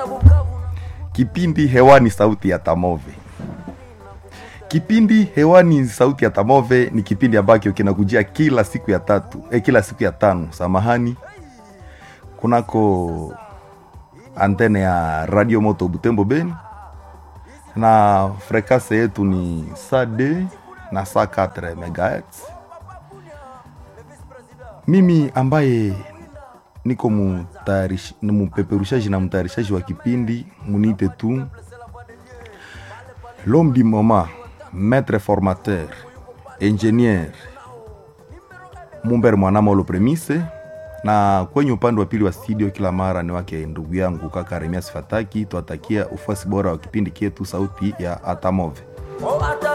Kipindi hewani sauti ya Tamove. Kipindi hewani sauti ya Tamove ni kipindi ambacho kinakujia kila siku ya tatu, eh, kila siku ya tano, samahani, kunako antene ya Radio Moto Butembo Beni, na frekase yetu ni saa d na saa 4 megahertz. Mimi ambaye niko mutayarish- ni mpeperushaji na mtayarishaji wa kipindi munite tu l'homme du moment maître formateur ingénieur Mumber Mwanamolo Premise, na kwenye upande wa pili wa studio kila mara ni wake ndugu yangu kaka Remias Fataki. Twatakia ufuasi bora wa kipindi kietu sauti ya Atamove.